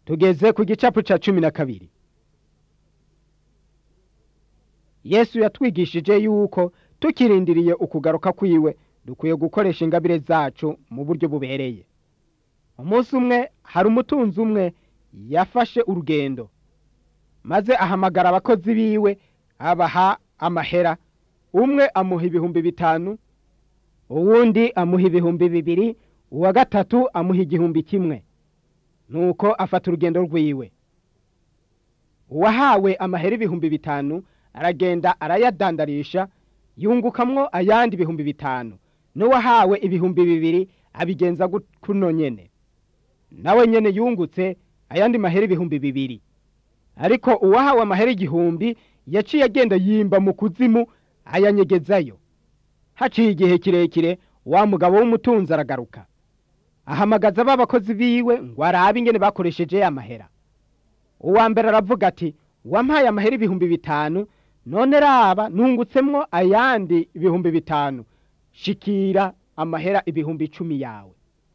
tugeze ku gicapu ca cumi na kabiri yesu yatwigishije yuko tukirindiriye ukugaruka kwiwe dukwiye gukoresha ingabire zacu mu buryo bubereye umunsi umwe hari umutunzi umwe yafashe urugendo maze ahamagara abakozi biwe abaha amahera umwe amuha ibihumbi bitanu uwundi amuha ibihumbi bibiri uwa gatatu amuha igihumbi kimwe nuko afata urugendo rwiwe uwahawe amahera ibihumbi bitanu aragenda arayadandarisha yungukamwo ayandi ibihumbi bitanu n'uwahawe ibihumbi bibiri abigenza kuno nyene nawe nyene yungutse ayandi mahera ibihumbi bibiri ariko uwahawe amahera igihumbi yaciye agenda yimba mu kuzimu ayanyegezayo haciye igihe kirekire wa mugabo w'umutunzi aragaruka ahamagaza ba bakozi biwe ngo arabe ingene bakoresheje amahera uwa mbere aravuga ati wampaye amahera ibihumbi bitanu none raba nungutsemwo ayandi ibihumbi bitanu shikira amahera ibihumbi icumi yawe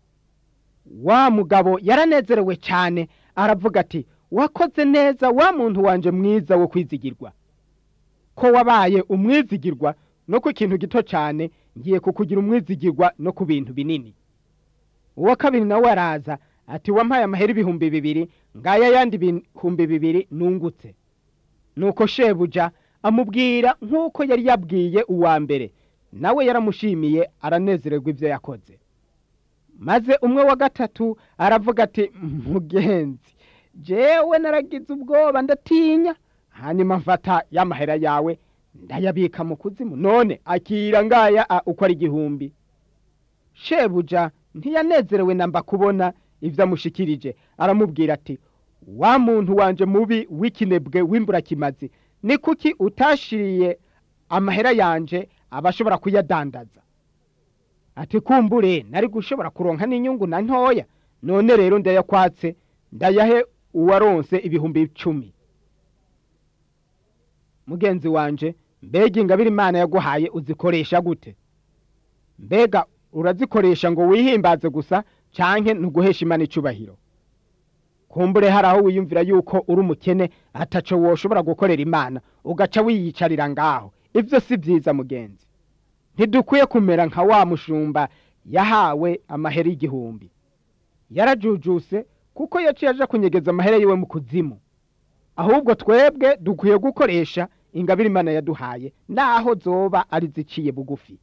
wa mugabo yaranezerewe cyane aravuga ati wakoze neza wa muntu wanje mwiza wo kwizigirwa ko wabaye umwizigirwa no ku kintu gito cyane ngiye kukugira umwizigirwa no ku bintu binini uwa kabiri nawe araza ati wampaye amahera ibihumbi bibiri ngaya yandi ibihumbi bibiri nungutse nuko shebuja amubwira nk'uko yari yabwiye uwa mbere nawe yaramushimiye aranezererwa ibyo yakoze maze umwe wa gatatu aravuga ati mugenzi jewe naragize ubwoba ndatinya hanyuma mfata y'amahera yawe ndayabika mu kuzimu none akira ngaya uko ari igihumbi shebuja ntiyanezerewe namba kubona ibyo amushikirije aramubwira ati wa muntu wanje mubi w'ikinebwe w'imburakimazi ni kuki utashiriye amahera yanje abashobora kuyadandaza ati kumbure nari gushobora kuronka n'inyungu na ntoya none rero ndayakwatse ndayahe uwaronse ibihumbi icumi mugenzi wanje mbega ingabire imana yaguhaye uzikoresha gute mbega urazikoresha ngo wihimbaze gusa canke ntuguhesha imana icubahiro kumbure hari aho wiyumvira yuko uri umukene ataco woshobora gukorera imana ugaca wiyicarira ngaho ivyo si vyiza mugenzi ntidukwiye kumera nka wa mushumba yahawe amahera y'igihumbi yarajujuse kuko yaciye aja kunyegeza amahera yiwe mu kuzimu ahubwo twebwe dukwiye gukoresha ingabire imana yaduhaye naho zoba ari ziciye bugufi